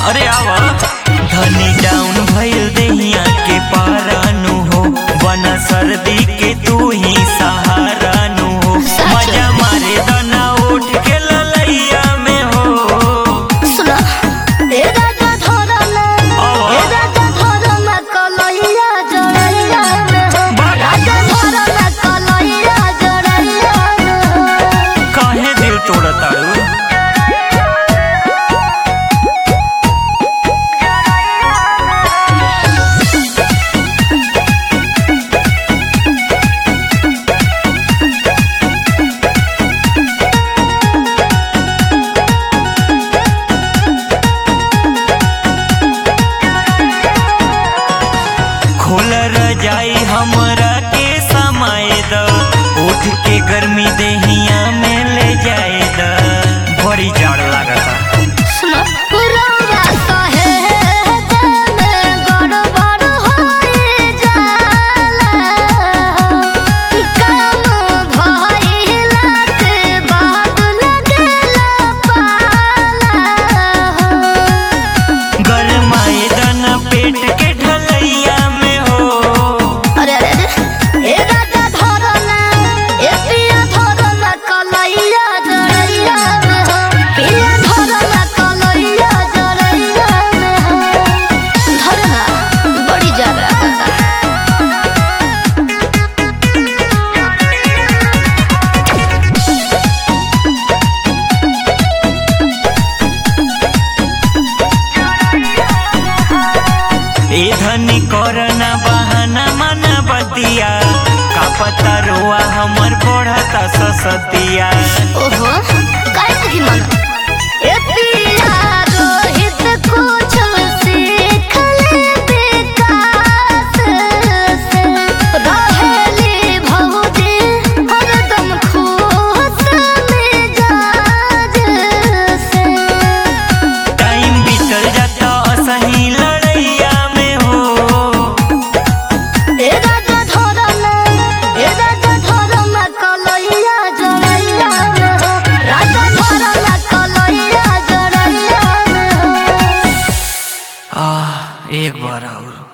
अरे आवा धनी डाउन भइल देहिया के पारानु हो बना सर्दी के तू ही सहारा नु हो सच। मजा मारे दना उठ के ललैया में हो सुना ए राजा धरम ए राजा धरम कलैया जरैया में हो राजा धरम कलैया जरैया में हो काहे दिल तोड़ताड़ू खोल रजाई हमरा के समय द उठ के गर्मी देहिया में ले जाए द बड़ी जाड़ लागता सुना पुरवा सहे में गड़बड़ होई जाला काम भइला के बाद लगेला पाला गरमाए दना पेट के ढलैया में हो अरे अरे अरे ए राजा धरना ए पिया धरना कलैया जरैया में हो पिया धरना कलैया जरैया में हो धरना बड़ी जरा ए धनी करना बहाना मना बतिया का पता रोआ हमर बढ़ता ससतिया ओहो काय नहीं माना ए पिया रोहित कुछ सीख ले विकास से रहेली भौजी हरदम खुश मिजाज से टाइम बीतल जाता असही लड़ैया में हो ए राजा धरना ए राजा धरना कलैया जरैया में हो राजा धरना कलैया जरैया में हो आह एक बार और